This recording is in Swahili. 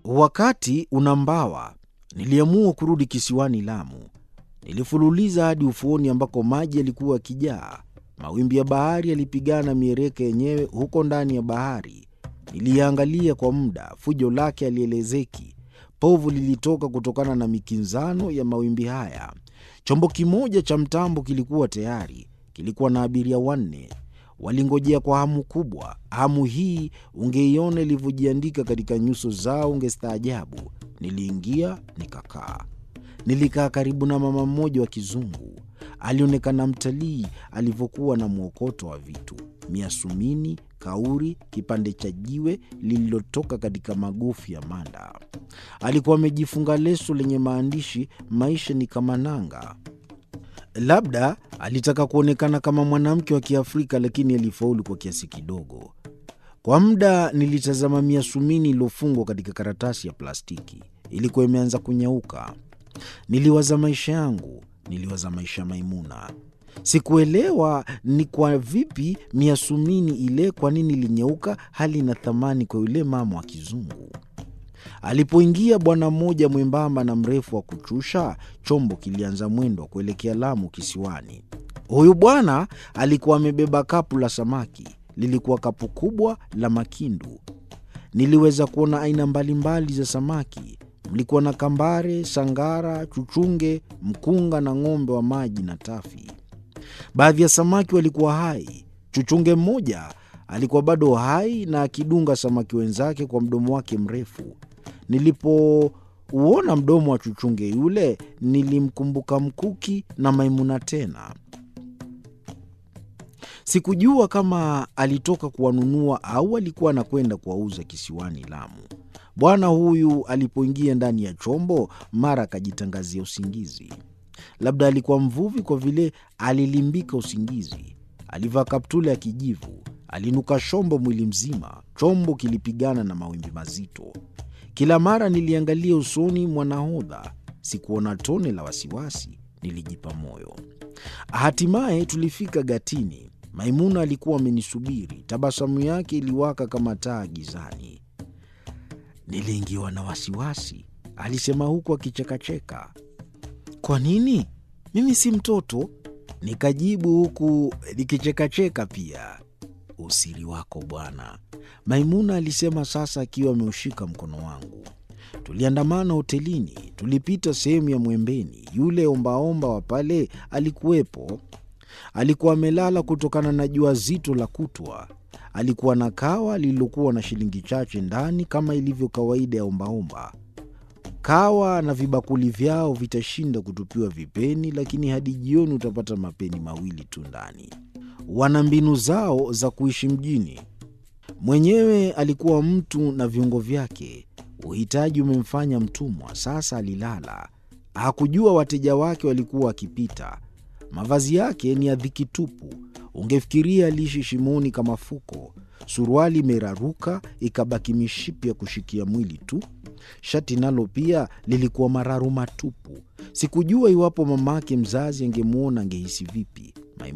Wakati unambawa, niliamua kurudi kisiwani Lamu. Nilifululiza hadi ufuoni ambako maji yalikuwa yakijaa. Mawimbi ya bahari yalipigana miereka yenyewe huko ndani ya bahari. Niliangalia kwa muda, fujo lake halielezeki. Povu lilitoka kutokana na mikinzano ya mawimbi haya. Chombo kimoja cha mtambo kilikuwa tayari, kilikuwa na abiria wanne. Walingojea kwa hamu kubwa. Hamu hii ungeiona ilivyojiandika katika nyuso zao, ungestaajabu. Niliingia nikakaa. Nilikaa karibu na mama mmoja wa kizungu. Alionekana mtalii alivyokuwa na mwokoto wa vitu: miasumini, kauri, kipande cha jiwe lililotoka katika magofu ya manda. Alikuwa amejifunga leso lenye maandishi, maisha ni kama nanga. Labda alitaka kuonekana kama mwanamke wa Kiafrika, lakini alifaulu kwa kiasi kidogo. Kwa muda nilitazama miasumini iliyofungwa katika karatasi ya plastiki. Ilikuwa imeanza kunyauka. Niliwaza maisha yangu, niliwaza maisha ya Maimuna. Sikuelewa ni kwa vipi miasumini ile, kwa nini ilinyeuka, hali ina thamani kwa yule mama wa kizungu. Alipoingia bwana mmoja mwembamba na mrefu wa kuchusha, chombo kilianza mwendo wa kuelekea Lamu kisiwani. Huyu bwana alikuwa amebeba kapu la samaki. Lilikuwa kapu kubwa la makindu. Niliweza kuona aina mbalimbali za samaki. Mlikuwa na kambare, sangara, chuchunge, mkunga na ng'ombe wa maji na tafi. Baadhi ya samaki walikuwa hai. Chuchunge mmoja alikuwa bado hai na akidunga samaki wenzake kwa mdomo wake mrefu. Nilipouona mdomo wa chuchunge yule, nilimkumbuka Mkuki na Maimuna tena. Sikujua kama alitoka kuwanunua au alikuwa anakwenda kuwauza kisiwani Lamu. Bwana huyu alipoingia ndani ya chombo, mara akajitangazia usingizi. Labda alikuwa mvuvi, kwa vile alilimbika usingizi. Alivaa kaptula ya kijivu, alinuka shombo mwili mzima. Chombo kilipigana na mawimbi mazito. Kila mara niliangalia usoni mwa nahodha, sikuona tone la wasiwasi. Nilijipa moyo. Hatimaye tulifika gatini. Maimuna alikuwa amenisubiri, tabasamu yake iliwaka kama taa gizani. Niliingiwa na wasiwasi, alisema huku akichekacheka. Kwa nini? Mimi si mtoto, nikajibu huku nikichekacheka pia. Usiri wako bwana, Maimuna alisema sasa akiwa ameushika mkono wangu. Tuliandamana hotelini, tulipita sehemu ya Mwembeni. Yule ombaomba wa pale alikuwepo. Alikuwa amelala kutokana na jua zito la kutwa. Alikuwa na kawa lililokuwa na shilingi chache ndani, kama ilivyo kawaida ya ombaomba. Kawa na vibakuli vyao vitashinda kutupiwa vipeni, lakini hadi jioni utapata mapeni mawili tu ndani. Wana mbinu zao za kuishi mjini. Mwenyewe alikuwa mtu na viungo vyake. Uhitaji umemfanya mtumwa. Sasa alilala, hakujua wateja wake walikuwa wakipita. Mavazi yake ni ya dhiki tupu, ungefikiria aliishi shimoni kama fuko. Suruali imeraruka ikabaki mishipi ya kushikia mwili tu. Shati nalo pia lilikuwa mararu matupu. Sikujua iwapo mamake mzazi angemwona angehisi vipi.